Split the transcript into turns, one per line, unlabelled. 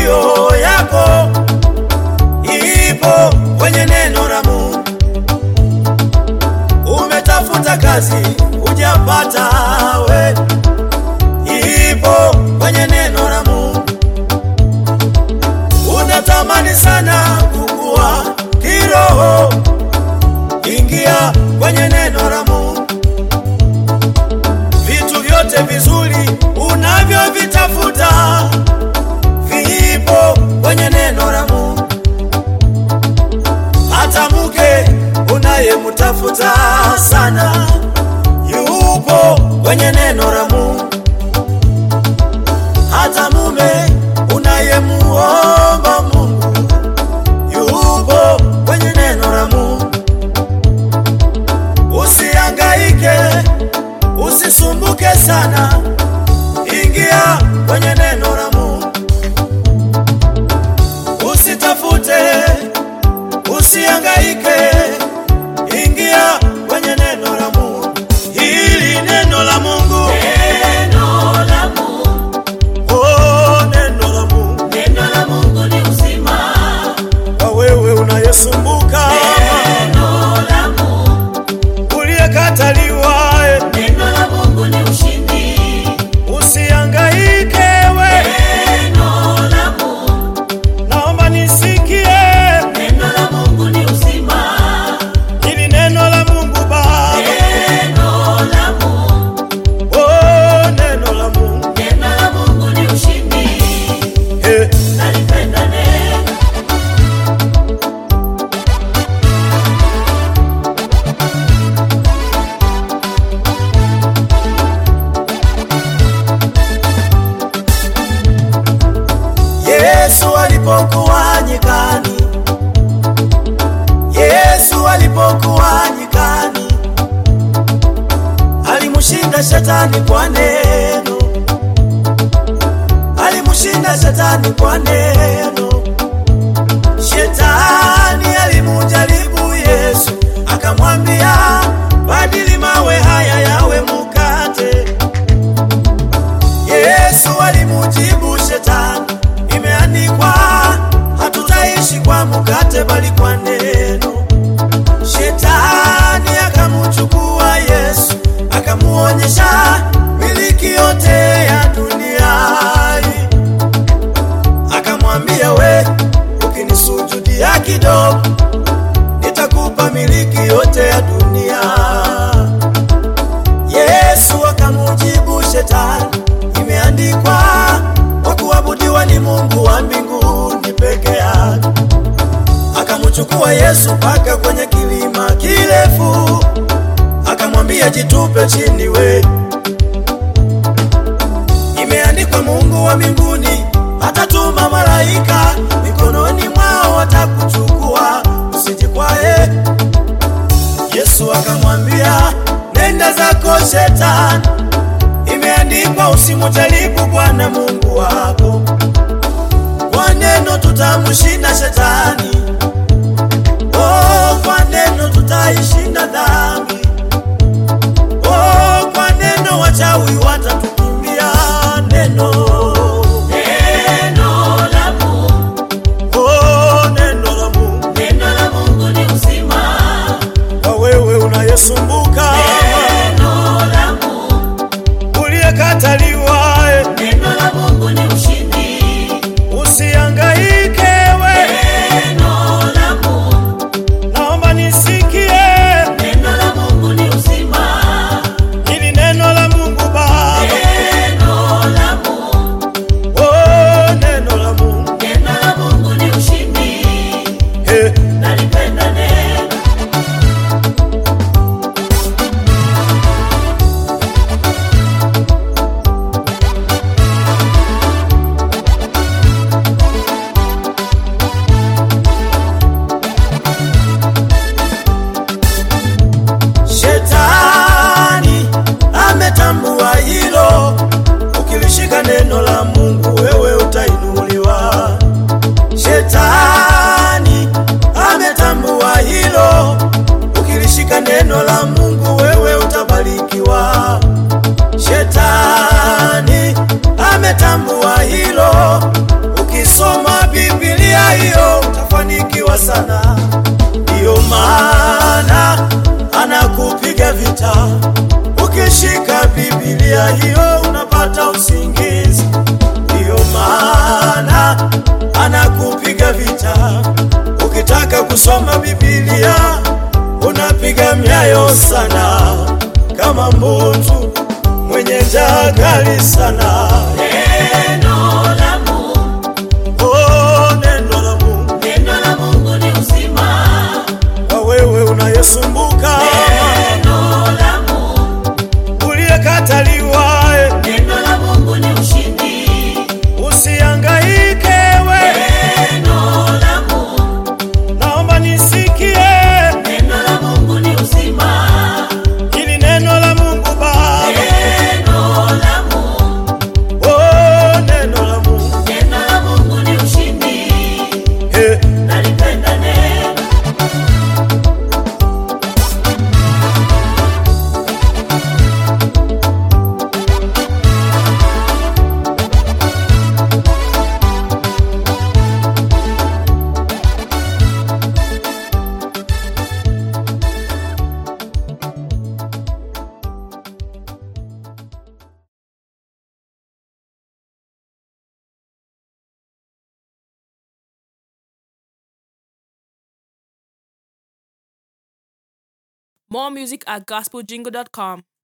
mafanikio yako ipo kwenye neno la Mungu. Umetafuta kazi hujapata, we ipo kwenye neno la Mungu. Unatamani sana kukua kiroho, ingia kwenye neno la Mungu. Vitu vyote vizuri unavyovitafuta vipo kwenye neno la Mungu. Hata mke unayemtafuta sana yupo kwenye neno la Mungu. Hata mume unayemuomba Mungu yupo kwenye neno la Mungu. Usihangaike, usisumbuke sana, ingia kwenye neno la Mungu. Usitafute, usihangaike, ingia kwenye neno la Mungu. Hili neno la Mungu,
Neno la Mungu,
oh, neno la Mungu
neno la Mungu ni uzima.
kwa wewe unayesumbuka,
Neno la Mungu,
uliyekataliwa, eh,
neno la Mungu ni ushindi.
usihangaike we,
Neno la Mungu,
naomba nisikie
neno la Mungu ni uzima.
hili neno la Mungu Baba,
Neno la Mungu,
oh, neno la Mungu
neno la Mungu ni ushindi.
eh.
Nalipenda neno.
Yesu alipokuwa nyikani, Yesu alipokuwa nyikani, alimshinda shetani kwa neno, alimshinda shetani kwa neno. Shetani alimujaribu Yesu, akamwambia badili mawe haya yawe mukate. Yesu alimujibu shetani, imeandikwa hatutaishi kwa mkate bali kwa neno. Shetani akamuchukua Yesu, akamuonyesha miliki yote ya dunia hii. Akamwambia, we ukinisujudia kidogo, nitakupa miliki yote ya dunia. Yesu akamujibu shetani, imeandikwa kwa kuabudiwa ni Mungu wa mbinguni peke yake. Akamchukua Yesu mpaka kwenye kilima kirefu, akamwambia jitupe chini we, imeandikwa Mungu wa mbinguni atatuma malaika mikononi mwao watakuchukua, usijikwae. Yesu akamwambia nenda zako shetani, imeandikwa usimujaribu Bwana Mungu wako. Kwa neno tutamshinda shetani, oh, kwa neno tutaishinda dhambi, oh, kwa neno wachawi watatukimbia. Neno,
Neno la Mungu,
oh, neno la Mungu
neno la Mungu ni uzima.
kwa wewe unayesumbuka,
Neno la Mungu,
uliyekataliwa, eh,
neno la Mungu ni ushindi.
usihangaike we,
Neno
unapiga vita. Ukishika Biblia hiyo unapata usingizi, ndiyo maana anakupiga vita. Ukitaka kusoma Biblia unapiga myayo sana, kama mbutu mwenye njaa kali sana.
Neno la Mungu,
Oh, neno la Mungu
neno la Mungu ni uzima.
kwa wewe unayesumbuka,
Neno la Mungu,
uliyekataliwa, eh,
neno la Mungu ni ushindi.
usihangaike we,
Neno la Mungu,
naomba nisikie
neno la Mungu ni uzima.
hili neno la Mungu Baba.
Neno la Mungu,
Oh, neno la Mungu
neno la Mungu ni ushindi.
eh,
Nalipenda neno.
More music at gospeljingle.com.